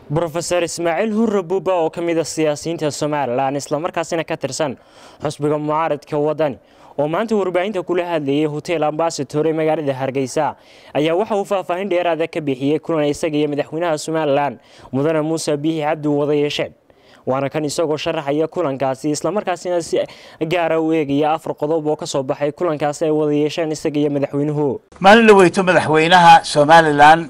brofeor ismaaciil hurre buuba oo ka mid a siyaasiyiinta somalilan islamarkaasina ka tirsan xusbiga mucaaradka wadani oo maanta warbaahinta kula hadlayay hotel ambasator ee magaalada hargeysa ayaa waxa uu faahfaahin dheeraada ka bixiyey kulan isaga iyo madaxweynaha somalilan mudane muuse biixi cabdi wada yeesheen waana kan isagoo sharaxaya kulankaasi islamarkaasina si gaara u eegaya afar qodob oo kasoo baxay kulankaasi ay wada yeesheen isaga iyo madaxweynuhu maalin la weyto madaxweynaha somalilan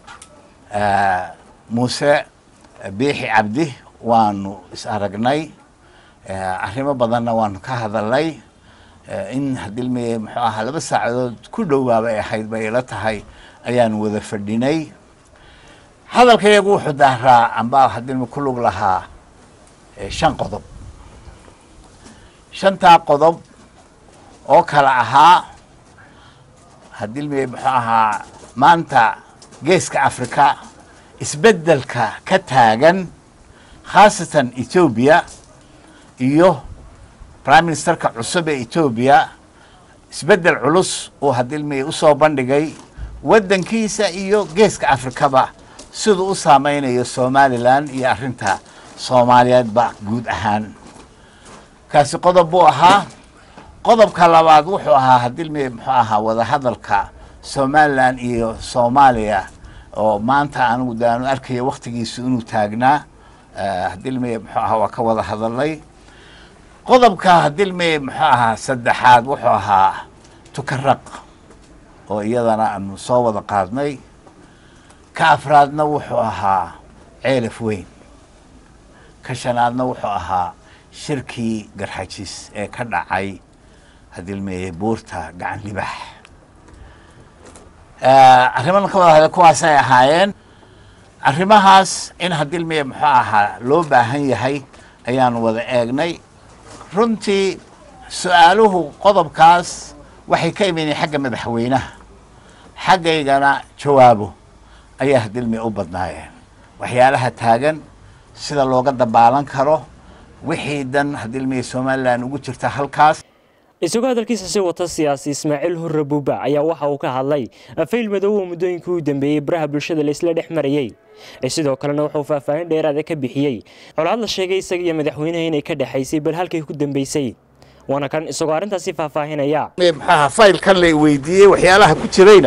muuse biixi cabdi waanu is aragnay arrimo badanna waanu ka hadalnay in hadilmi muxuu ahaa laba saacadood ku dhowaaba ay ahayd bay ila tahay ayaanu wada fadhinay hadalka iyagu wuxuu daaraa amba hadilmi ku lug lahaa shan qodob shantaa qodob oo kala ahaa hadilmi muxuu ahaa maanta geeska africa isbeddelka ka taagan khaasatan etoobiya iyo prime ministerka cusub ee etoobiya isbeddel culus uu hadilmi usoo bandhigay waddankiisa iyo geeska afrikaba siduu u saameynayo somalilan iyo arrinta soomaaliyeedba guud ahaan kaasi qodob buu ahaa qodobka labaad wuxuu ahaa hadilmi muxuu ahaa wadahadalka somalilan iyo soomaaliya oo maanta anigu de aanu arkaya waktigiisu inuu taagnaa hadilmi muxuu ahaa waa ka wada hadalnay qodobka hadilmi muxuu ahaa saddexaad wuxuu ahaa tukaraq oo iyadana aanu soo wada qaadnay ka afraadna wuxuu ahaa ceelaf weyn ka shanaadna wuxuu ahaa shirkii garxajis ee ka dhacay hadilmi buurta gacan libax arrimadan ka wada hadla kuwaasay ahaayeen arrimahaas in hadilmi muxuu ahaa loo baahan yahay ayaanu wada eegnay runtii su-aaluhu qodobkaas waxay ka imanayeen xagga madaxweynaha xaggaygana jawaabo ayaa hadilmi u badnaayeen waxyaalaha taagan sida looga dabaalan karo wixii dan hadilmi somalilan ugu jirta halkaas isagoo hadalkiisa si wata siyaasi ismaaciil hurre buuba ayaa waxa uu ka hadlay fayl madow oo muddooyinkii u dambeeyey baraha bulshada laisla dhex marayey sidoo kalena wuxuu faahfaahin dheeraada ka bixiyey colaad la sheegay isaga iyo madaxweynaha inay ka dhexaysay bal halkay ku dambeysay waana kan isagoo arrintaasi faahfaahinaya maxaa faylkan la weydiiyey waxyaalaha ku jirayna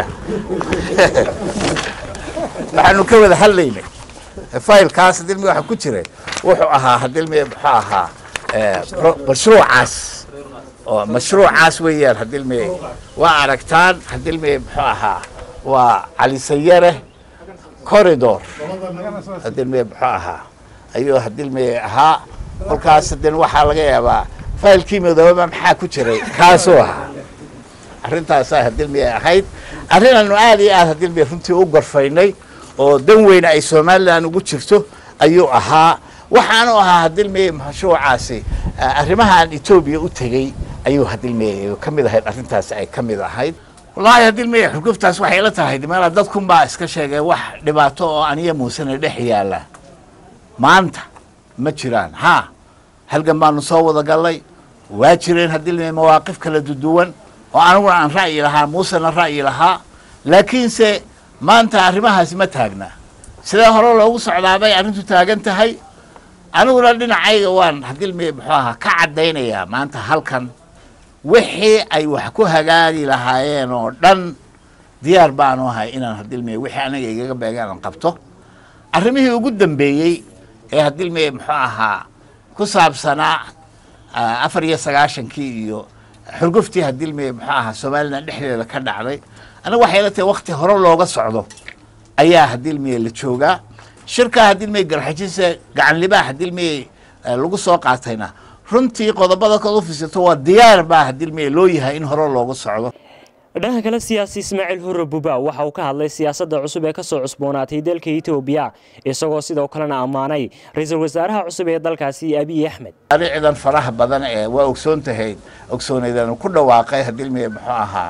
waxaanu ka wada hadlaynay faylkaas hadilmi waxa ku jiray wuxuu ahaa hadilmi muxuu ahaa mashruucaas oo mashruucaas weeyaan hadilmi waa aragtaan hadilmi muxuu ahaa waa calisayare corridor hadilmi muxuu ahaa ayuu hadilmi ahaa kolkaas hadin waxaa laga yaabaa faylkii madooba maxaa ku jiray kaasuu ahaa arrintaasaa hadilmi ay ahayd arrinanu aad iyo aad hadilmi runtii u gorfaynay oo dan weyne ay somalilan ugu jirto ayuu ahaa waxaanu ahaa hadilmi mashruucaasi arrimahaan etoobiya u tegey ayuu hadilmi ka mid ahayd arrintaasi ay ka mid ahayd wallaahi hadilmi xurguftaas waxay la tahay meela dadkunbaa iska sheegay wax dhibaato oo aniya muusena dhex yaalla maanta ma jiraan ha halgan baanu soo wada gallay waa jireen hadilmi mawaaqif kala duduwan oo aniguna aan ra'yi lahaa muusena ra'yi lahaa laakiinse maanta arrimahaasi ma taagna sidee hore loogu socdaabay arrintu taagan tahay aniguna dhinacayga waan hadilmi muxuu ahaa ka caddaynayaa maanta halkan wixii ay wax ku hagaagi lahaayeen oo dhan diyaar baanu ahay inaan hadilmi wixii aniga igaga beegaan aan qabto arrimihii ugu dambeeyey ee hadilmi muxuu ahaa ku saabsanaa afar iyo sagaashankii iyo xurguftii hadilmi muxuu ahaa somalilan dhexdeeda ka dhacday aniga waxay la tahay wakti hore looga socdo ayaa hadilmi la joogaa shirkaa hadilmi garxajise gacanlibaa hadilmi lagu soo qaatayna runtii qodobada kaad u fisato waa diyaar baa hadilmi loo yahay in hore loogu socdo dhanka kale siyaasi ismaaciil hurre buuba waxa uu ka hadlay siyaasadda cusub ee kasoo cusboonaatay dalka etoobiya isagoo sidoo kalena ammaanay ra-iisul wasaaraha cusub ee dalkaasi abiy axmed ciidan faraha badan ee waa ogsoon tahayd ogsooneydanu ku dhawaaqay hadilmi muxuu ahaa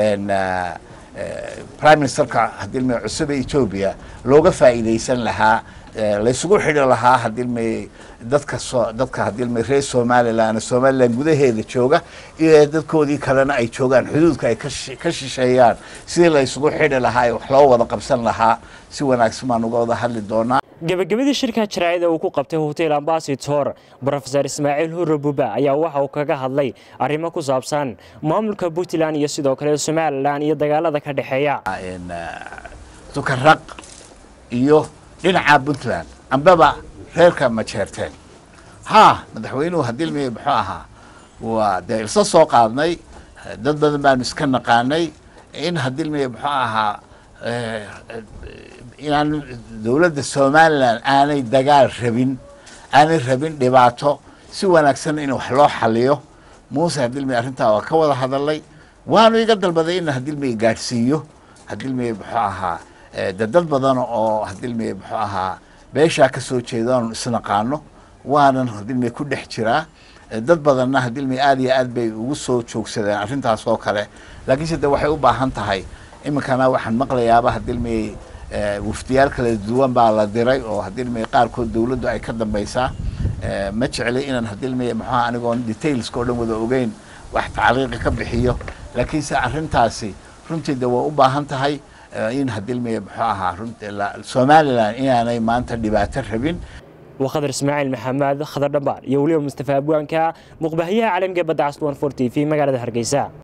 prime ministerka hadilmi cusub ee etoobiya looga faa'iidaysan lahaa laysugu xidhi lahaa hadilmi dadka so dadka hadilmi reer somalilan somalilan gudaheeda jooga iyo dadkoodii kalena ay joogaan xuduudka ay ka shisheeyaan sidii laysugu xidhi lahaa ee wax loo wada qabsan lahaa si wanaagsan baan uga wada hadli doonaa gebagabadii shirka jaraa'ida uu ku qabtay hotel ambasitor brofesor ismaaciil hurre buuba ayaa waxa uu kaga hadlay arrimo ku saabsan maamulka puntland iyo sidoo kale somalilan iyo dagaalada ka dhexeeya dukaraq iyo dhinaca puntland ambaba reerka majeerteen haa madaxweynuhu hadilmi muxuu ahaa waa dee ilsa soo qaadnay dad badan baanu iska naqaanay in hadilmi muxuu ahaa inaan dowladda somalilan aanay dagaal rabin aanay rabin dhibaato si wanaagsan in wax loo xaliyo muuse hadilmi arrintaa waa ka wada hadalay waanu iga dalbaday in hadilmi gaadhsiiyo hadilmi muxuu ahaa de dad badan oo hadilmi muxuu ahaa beeshaa ka soo jeedaanu isnaqaano waanan hadilmi ku dhex jiraa dad badanna hadilmi aad iyo aad bay ugu soo joogsadeen arrintaas oo kale laakiinse de waxay u baahan tahay iminkana waxaan maqlayaaba hadilmi wafdiyaal kala duwan baa la diray oo hadilmi qaarkood dowladdu ay ka dambaysaa ma jecli inaan hadilmi maxaa anigoon detailska o dhan wada ogeyn wax tacliiqi ka bixiyo laakiinse arrintaasi runtii de way u baahan tahay in hadilmi muxuu ahaa somalilan inaanay maanta dhibaato rabin وخضر اسماعيل محمد خضر دبار يوليو مصطفى ابوانكا مقبهيه عالميه بدعس 1 4 تي في مقاله هرقيسه